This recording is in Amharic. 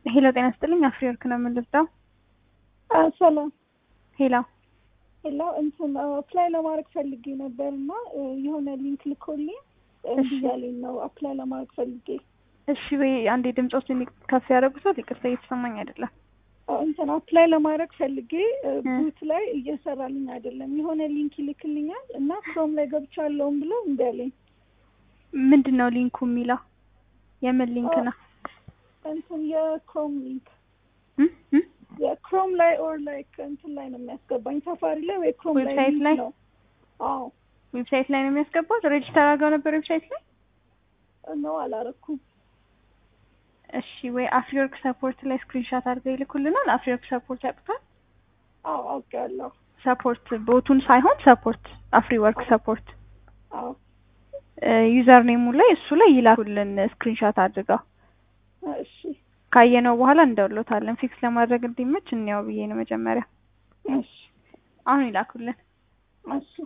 ሄሎ ጤና ስጥልኝ። አፍሪወርክ ነው የምንልብዳው። ሰላም ሄሎ ሄሎ እንትን አፕላይ ለማድረግ ፈልጌ ነበር እና የሆነ ሊንክ ልኮልኝ እምቢ እያለኝ ነው አፕላይ ለማድረግ ፈልጌ። እሺ ወይ አንዴ ድምፆችን ከፍ ያደረጉት ይቅርታ እየተሰማኝ አይደለም። እንትን አፕላይ ለማድረግ ፈልጌ ቡት ላይ እየሰራልኝ አይደለም። የሆነ ሊንክ ይልክልኛል እና ክሮም ላይ ገብቻለሁም ብሎ እምቢ አለኝ። ምንድን ነው ሊንኩ የሚለው? የምን ሊንክ ነው? እንትን የክሮም ሊንክ እም? እም? የክሮም ላይ ኦር ላይክ እንትን ላይ ነው የሚያስገባኝ ሳፋሪ ላይ ወይ ክሮም ላይ ዌብሳይት ሊንክ ላይ? ነው። አዎ ዌብሳይት ላይ ነው የሚያስገባት? ሬጅስተር አድርገው ነበር ዌብሳይት ላይ? ነው አላረኩም። እሺ ወይ አፍሪወርክ ሰፖርት ላይ ስክሪንሻት አድርገው ይልኩልናል። አፍሪወርክ ሰፖርት ያውቁታል? አዎ አውቄያለሁ። ሰፖርት ቦቱን ሳይሆን ሰፖርት አፍሪወርክ ሰፖርት አዎ ዩዘር ኔሙ ላይ እሱ ላይ ይላኩልን ስክሪንሻት አድርገው እሺ ካየነው በኋላ እንደውሎታለን። ፊክስ ለማድረግ እንዲመች እንያው ብዬ ነው መጀመሪያ። እሺ አሁን ይላኩልን። እሺ